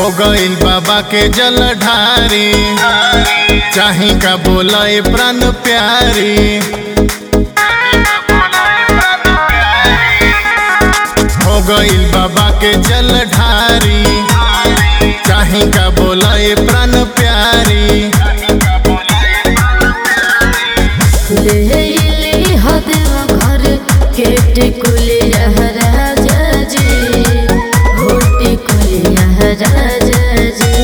हो गईल बाबा के जल ढारी चाही का बोले प्राण प्यारी हो गईल बाबा के जल ढारी चाही का बोले प्राण प्यारी ले ले हदेव घर केट कुलिया राजा जी होटी कुलिया राजा जी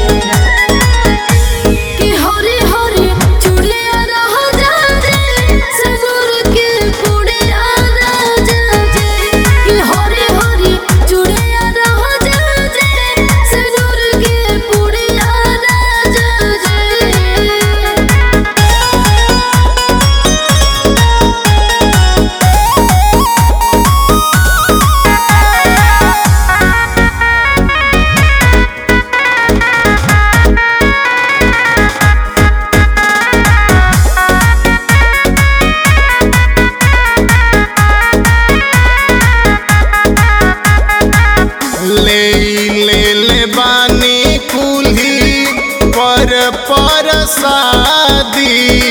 कि हरे हरे चुड़िया राजा जी ससुर के पुड़िया राजा जी कि हरे हरे चुड़िया राजा जी ससुर के पुड़िया राजा जी ले ले ले बानी कुल्ही पर पर शादी